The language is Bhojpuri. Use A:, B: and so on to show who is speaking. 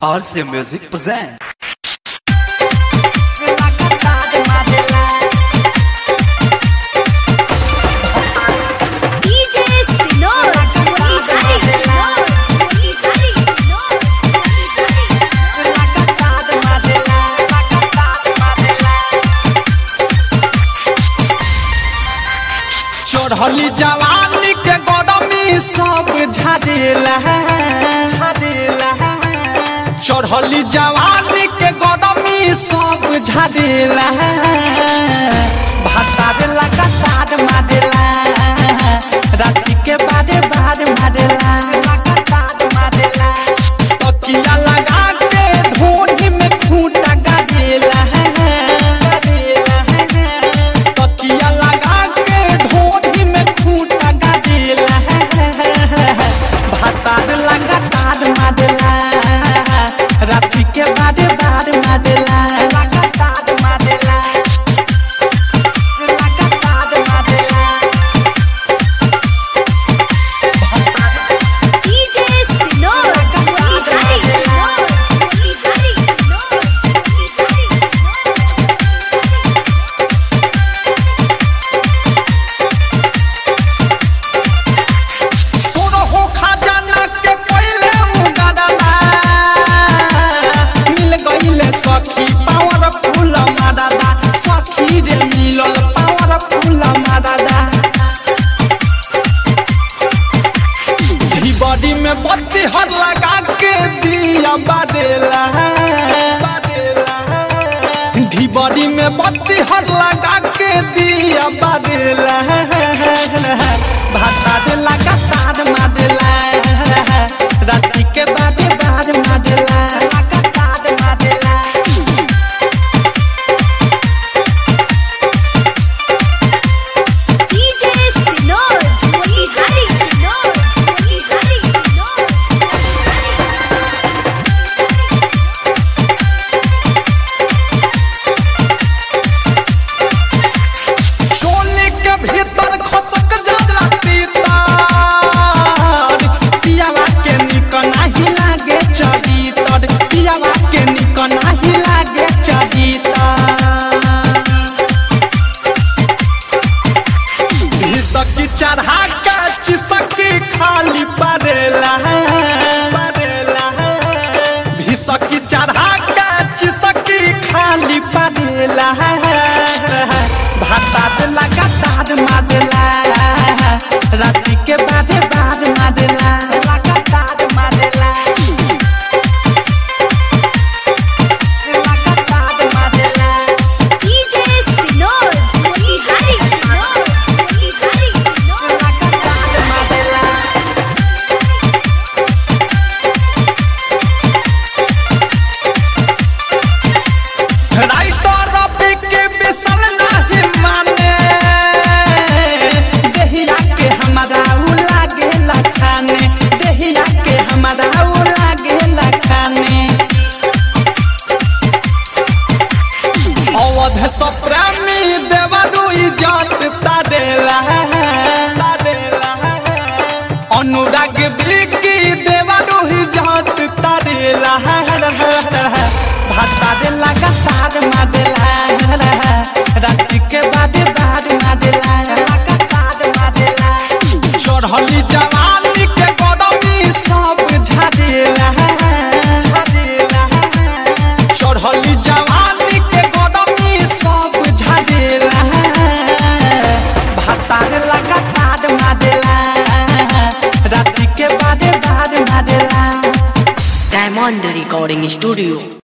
A: RC Music present.
B: DJ Sinor, Moihari Sinor, Moihari Sinor,
C: चढ़ली जवानी के गरमी सब झाड़ेला झाड़ेला चढ़ली जवानी के गरमी सब झाड़ेला भातार लगातार मारेला राति के बारे बार मारेला लगातार मारेला तकिया लगा के ढोरी में खूंटा गाड़ेला गाड़ेला तकिया लगा के ढोरी में खूंटा गाड़ेला भातार लगातार मारेला राति के बारे बार मारेला लगातार मारेला लगातार मारेला
B: DJ Sinor, Moihari Sinor, Moihari Sinor, Moihari
C: सोनो हो खजाना के पहले उगादाना मिल गईले सखी पावर फूल मादादा सखी रे मिलल पावर फूल मादादा बॉडी में बत्ती हर लगा के दिया बादेला ढी बॉडी में बत्ती हर लगा के दिया बादेला भाता दे लगा तार मादेला राति के बादे बाद मादेला लगा तार मादेला
B: DJ Sinor, Moihari Sinor, Moihari Sinor,
C: चोली के भीतर खसक जाला तीतर पियावा के निक नाही लागे चरितर पियावा के निक नाही लागे चरितर सकी चढ़ा के चिसकी खाली पड़ेला पड़ेला भिसकी चढ़ा के चिसकी खाली पड़ेला भाता दे लगातार मारेला राति के बादे बाद मारेला लगातार मारेला लगातार मारेला
B: DJ Sinor, Moihari Sinor, Moihari Sinor,
C: लगातार मारेला राइटर रवि के बिसल नाही माने देहिया के हमारा उ लागे लखाने देहिया के हमारा उ लागे लखाने अवध सप्रामी देवरु इजत तारेला तारेला अनुराग बिकी देवरु इजत तारेला भाता दे लगातार मादेला राति के बादे बाद मादेला लगातार मादेला चढ़ली जवानी के गरमी सब झाड़ेला झाड़ेला चढ़ली जवानी के गरमी सब झाड़ेला भातार लगातार मादेला राति के बादे बाद मादेला
D: Diamond Recording Studio